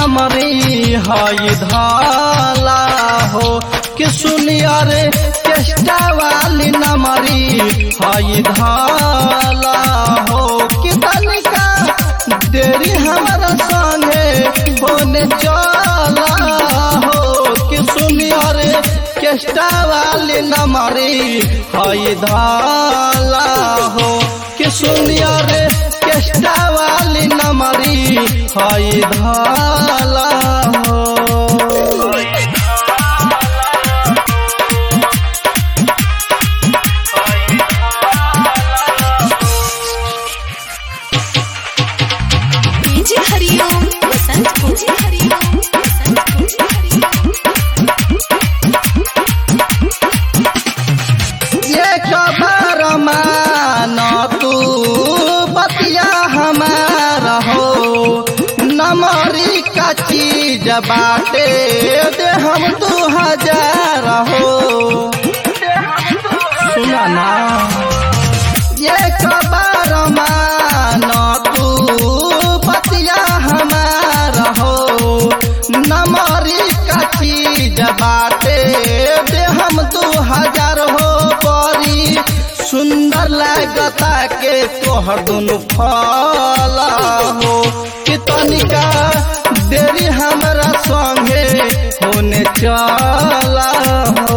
नमरी हई धाला हो कि सुनिया रे चेष्टा वाली नमरी हई धाला हो कि तनिका देरी हमारा संगे होने चला हो कि सुनिया रे चेष्टा वाली नमरी हई धाला हो कि सुनिया रे चेष्टा वाली नमरी हई धाला हो डीजे हरिओम बसंत को डीजे हरिओम बसंत को डीजे हरिओम ये खबर मान तू बतिया हमारा हो नमरी का चीज बाटे दे हम दू हजार हो सुना ना ये खबर मान तू बतिया हमारा हो नमरी का चीज बाटे दे हम दू हजार हो बड़ी सुंदर लागता के तोहर दुनु फला हो कि तनिका देरी हमरा संगे होने चला हो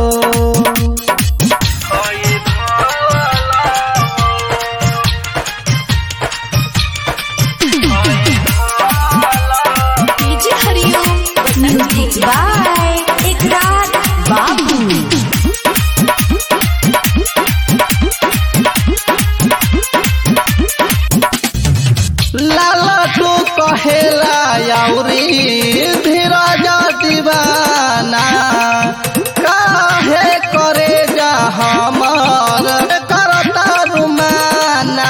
डीजे हरिओम बसंत को बाय इकरार बाबू लाला तू कहेला याउरी धीरज दीवाना काहे करे जा हमर करता रुमाना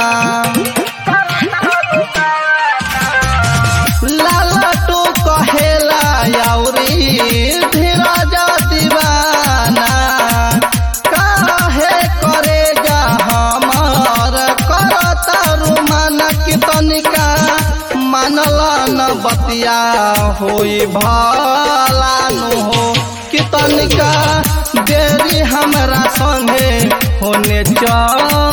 लाला तू कहेला याउरी धीरज दीवाना काहे करे जा हमर करता रुमाना की तनिका मानला न बतिया होई भला नु हो कि तनिका देरी हमरा संगे होने चल